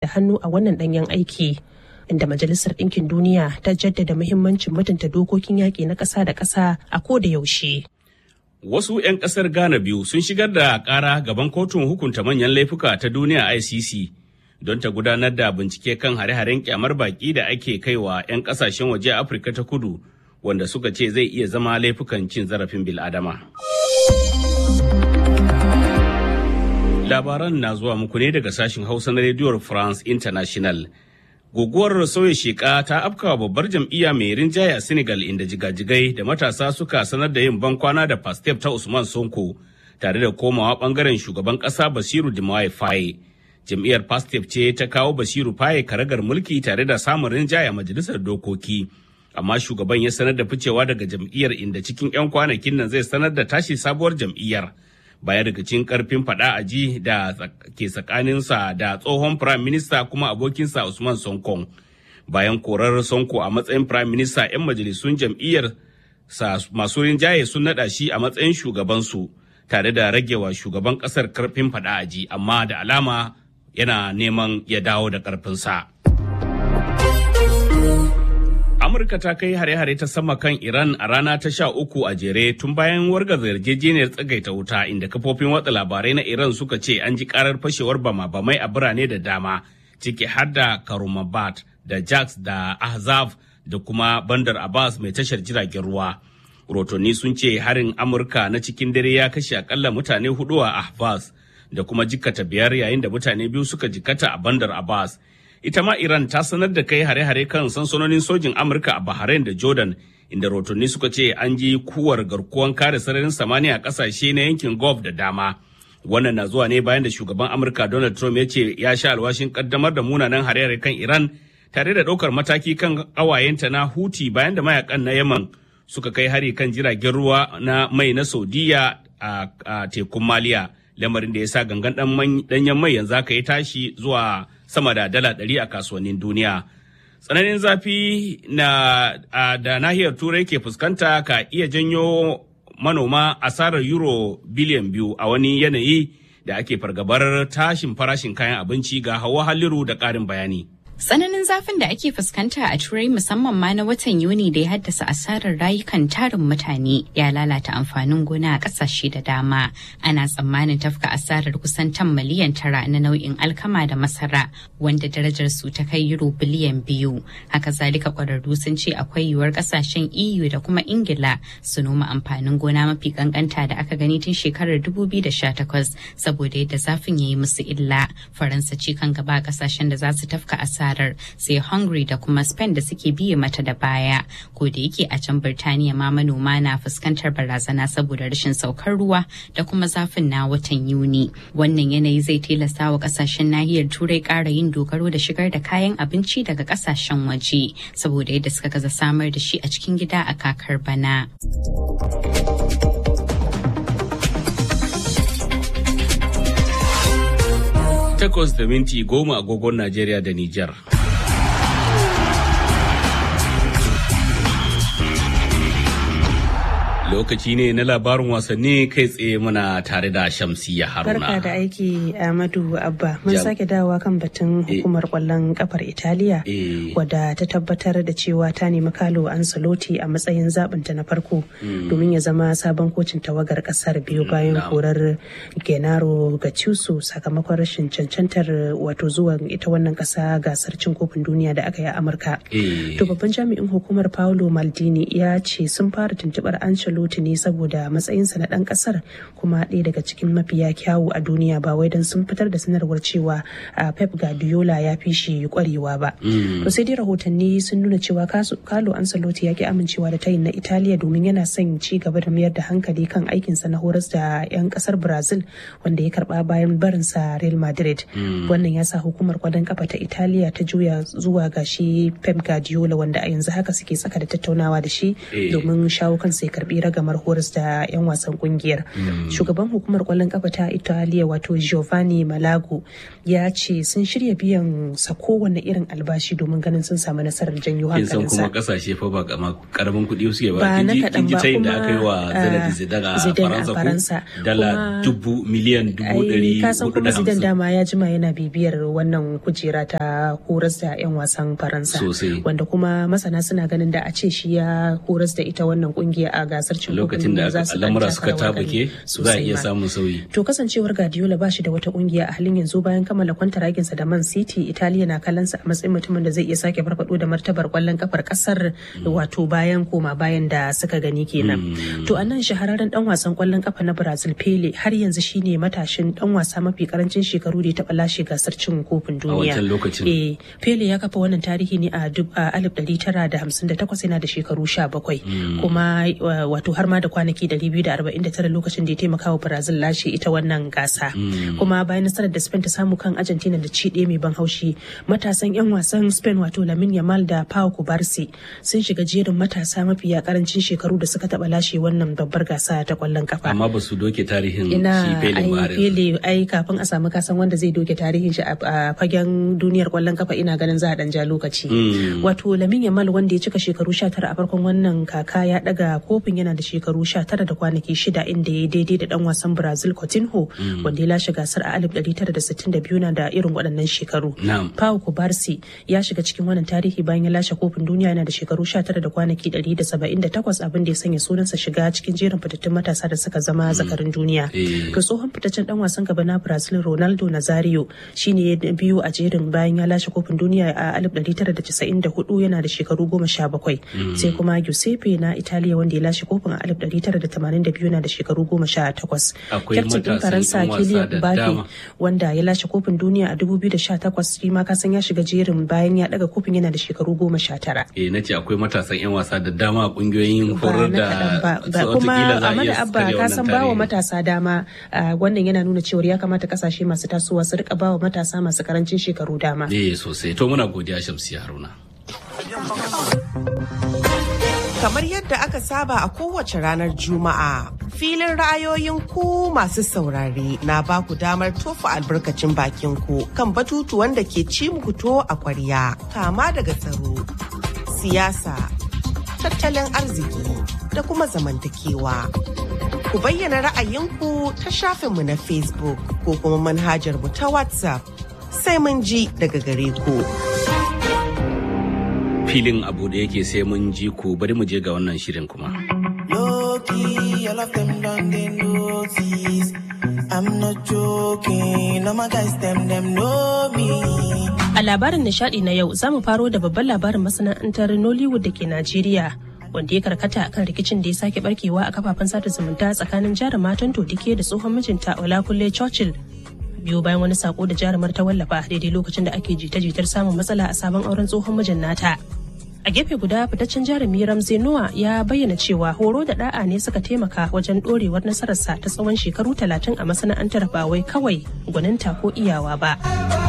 da hannu a wannan ɗanyen aiki. Inda Majalisar Ɗinkin Duniya ta jaddada muhimmancin mutunta dokokin yaƙi na ƙasa da ƙasa a ko da yaushe. Wasu 'yan ƙasar Ghana biyu sun shigar da ƙara gaban kotun hukunta manyan laifuka ta duniya ICC don ta gudanar da bincike kan hare-haren kyamar baƙi da ake kaiwa 'yan ƙasashen waje a Afirka ta kudu wanda suka ce zai iya zama laifukan cin zarafin bil'adama. Labaran na zuwa muku ne daga sashen Hausa na rediyon France International. Guguwar sauya sheka ta afkawa babbar jam'iyya mai rinjaye a Senegal inda jigajigai da matasa suka sanar da yin bankwana da Pastef ta Usman Sonko tare da komawa bangaren shugaban kasa Basiru Diomaye Faye. Jam'iyyar Pastef ce ta kawo Basiru Faye karagar mulki tare da samun rinjaye a majalisar dokoki. Amma shugaban ya sanar da ficewa daga jam'iyyar inda cikin 'yan kwanakin nan zai sanar da tashi sabuwar jam'iyyar. bayan rikicin karfin fada a ji da ke tsakaninsa da tsohon prime minister kuma abokinsa Usman Sonkon. Bayan korar Sonko a matsayin prime minister 'yan majalisun jam'iyyar sa masu rinjaye sun nada shi a matsayin shugabansu tare da ragewa shugaban kasar karfin fada a ji amma da alama yana neman ya dawo da karfinsa. Amurka ta kai hare-hare ta sama kan Iran a rana ta sha uku a jere tun bayan wargaza yarjejeniyar tsagaita wuta inda kafofin watsa labarai na Iran suka ce an ji karar fashewar bama-bamai a birane da dama ciki har da Karumabad da Jax da Ahzab da kuma Bandar Abbas mai tashar jiragen ruwa. Rotonni sun ce harin Amurka na cikin dare ya kashe akalla mutane hudu a Ahvaz da kuma jikkata biyar yayin da mutane biyu suka jikkata a Bandar Abbas. ita ma Iran ta sanar da kai hare-hare kan sansanonin sojin Amurka a Bahrain da Jordan, inda rotonni suka ce an ji kuwar garkuwan kare sararin samaniya a kasashe na yankin Gulf da dama. Wannan na zuwa ne bayan da shugaban Amurka Donald Trump ya ce ya sha alwashin kaddamar da munanan hare-hare kan Iran tare da ɗaukar mataki kan ƙawayenta na Huti bayan da mayakan na Yaman suka kai hari kan jiragen ruwa na mai na Saudiya a tekun Maliya. Lamarin da ya sa gangan ɗanyen mai yanzu aka yi tashi zuwa sama da dala ɗari a kasuwannin duniya. Tsananin zafi na da nahiyar turai ke fuskanta ka iya janyo manoma asarar euro biliyan biyu a wani yanayi da ake fargabar tashin farashin kayan abinci ga hawa halliru da ƙarin bayani. Tsananin zafin da ake fuskanta a Turai musamman ma na watan Yuni da ya haddasa asarar rayukan tarin mutane ya lalata amfanin gona a ƙasashe da dama. Ana tsammanin tafka asarar kusan tan miliyan tara na nau'in alkama da masara wanda darajar su ta kai euro biliyan biyu. Haka zalika ƙwararru sun ce akwai yiwuwar ƙasashen EU da kuma Ingila su noma amfanin gona mafi kankanta da aka gani tun shekarar 2018 saboda yadda zafin ya yi musu illa. Faransa ce kan gaba ƙasashen da za su tafka asara tarar sai hungary da kuma spain da suke biye mata da baya ko da yake a can birtaniya ma manoma na fuskantar barazana saboda rashin saukar ruwa da kuma zafin na watan yuni wannan yanayi zai tilasta wa kasashen nahiyar turai ƙara yin dogaro da shigar da kayan abinci daga kasashen waje saboda yadda suka gaza samar da shi a cikin gida a kakar bana. takwas da minti goma agogon Najeriya da Nijar. Lokaci ne na labarin wasanni kai tsaye muna tare da Shamsiyya Haruna. Barka da aiki Ahmadu Abba. Mun sake dawowa kan batun hukumar kwallon kafar Italiya wadda ta tabbatar da cewa ta nemi Kalo Ancelotti a matsayin zabinta na farko domin ya zama sabon kocin tawagar kasar biyu bayan korar Genaro Gattuso sakamakon rashin cancantar wato zuwa ita wannan kasa gasar cin kofin duniya da aka yi a Amurka. To babban jami'in hukumar Paolo Maldini ya ce sun fara tuntubar Ancelotti Ancelotti ne saboda matsayinsa na ɗan ƙasar kuma ɗaya daga cikin mafiya kyawu a duniya ba wai don sun fitar da sanarwar cewa Pep Guardiola ya fi shi ƙwarewa ba. To sai dai rahotanni sun nuna cewa Carlo Ancelotti ya ki amincewa da tayin na Italiya domin yana son ci gaba da mayar da hankali kan aikinsa na horas da 'yan ƙasar Brazil wanda ya karɓa bayan barinsa Real Madrid. Wannan ya sa hukumar kwadon kafa ta Italiya ta juya zuwa ga shi Pep Guardiola wanda a yanzu haka suke tsaka da tattaunawa da shi domin shawo kansa ya karɓi ragamar horas da 'yan wasan kungiyar shugaban hukumar kwallon kafa ta italiya wato giovanni malago ya ce sun shirya biyan sa kowane irin albashi domin ganin sun samu nasarar janyo kin san kuma hankalinsa kasashe fa ba kama karamin kuɗi suke Ba ba na kin ji kaɗan kin ji ba, tayin da kuma, aka yi wa ah, Zinedine Zidane a Zidane a Faransa Faransa. ko dala Kuma- dubu miliyan dubu ɗari ai ka san hudu da kuma Zidane hamsin dama ya jima yana bibiyar wannan kujera ta horas da 'yan wasan Faransa Sosai. wanda kuma masana suna ganin da a ce shi ya horas da ita wannan kungiya a gasar cin lokacin da za su ɗan al'amura taka suka rawar tabuke gani za a sosai iya ma. samun sauyi To kasancewar Guardiola ba shi da wata kungiya a halin yanzu bayan kammala kwantaraginsa da Man City, Italiya na kallonsa a matsayin mutumin da zai iya sake farfado da martabar kwallon kafar kasar wato bayan koma bayan da suka gani kenan. To a nan shahararren dan wasan kwallon kafa na Brazil Pele har yanzu shine matashin dan wasa mafi karancin shekaru da ya taɓa lashe gasar cin kofin duniya. wancan lokacin. Eh, Pele ya kafa wannan tarihi ne a dub- a 1958 yana da shekaru 17 kuma uh, wato har ma da kwanaki 249 lokacin da ya taimaka wa Brazil lashe ita wannan gasa. Kuma bayan nasarar da Spain ta samu kan Argentina da ci ɗaya mai ban haushi matasan 'yan wasan Spain wato Lamine Yamal da Pau Kubarsi sun shiga jerin matasa mafiya karancin shekaru da suka taɓa lashe wannan babbar gasa ta kwallon kafa. amma ba su doke tarihin shi ina Pele ba ai har yanzu. fele ai kafin a samu kasan wanda zai doke tarihin shi a a fagen duniyar kwallon kafa ina ganin za a dan ja lokaci wato lamin yamal wanda ya cika shekaru 19 a farkon wannan kaka ya daga kofin yana da shekaru 19 da kwanaki shida inda ya daidai da dan wasan brazil coutinho wanda ya lashe gasar a 1962 na da irin waɗannan shekaru Na'am. pau kubarsi ya shiga cikin wannan tarihi bayan ya lashe kofin duniya yana da shekaru 19 da kwanaki 178 abin da ya sanya sunansa shiga cikin jerin fitattun matasa da suka zama zakarin duniya Eh. ga tsohon fitaccen dan wasan gaba na brazil ronaldo nazario shine ya biyu a jerin bayan ya lashe kofin duniya a 1994 yana da shekaru 17 sai kuma giuseppe na italiya wanda ya lashe kofin a 1982 yana da shekaru 18 Akwai Kyaftin ɗin matasan faransa yan wasa kylian da mbappe dama. wanda ya lashe kofin duniya a 2018 shi ma kasan ya shiga jerin bayan ya daga kofin yana da shekaru 19 eh na ce akwai matasan 'yan wasa da dama a kungiyoyin ba horar na da kaɗan ba ba so kuma wataƙila za a Ahmad iya Abba karya ka wannan san bawa tarihi. matasa dama ah, wannan yana nuna cewa ya kamata kasashe masu tasowa su rika bawa matasa masu karancin shekaru dama eh sosai to muna godiya Shamsiya Haruna Kamar yadda aka saba a kowace ranar Juma'a, filin ra'ayoyin ku masu saurare na ba ku damar tofa albarkacin bakin ku kan batutuwan da ke ci muku to a kwarya, kama daga tsaro, siyasa, tattalin arziki da kuma zamantakewa. Ku bayyana ra'ayinku ta shafinmu na Facebook ko kuma manhajar mu ta WhatsApp. Sai mun ji daga gare ku. filin abu da yake sai mun ji ku bari mu je ga wannan shirin kuma Low-key, all of them done they notice. I'm not joking, all my guys them them know me. A labarin nishadi na yau za mu faro da babban labarin masana'antar Nollywood da ke Najeriya. Wanda ya karkata kan rikicin da ya sake barkewa a kafafen sada zumunta tsakanin jarumar Todike da tsohon mijinta Olakunle Churchill. Biyu bayan wani sako da jarumar ta wallafa daidai lokacin da ake jita-jitar samun matsala a sabon auren tsohon mijin nata. A gefe guda fitaccen jarumi Ramsey Noah ya bayyana cewa horo da da'a ne suka taimaka wajen dorewar nasararsa ta tsawon shekaru talatin a masana'antar ba wai kawai gwaninta ko iyawa ba.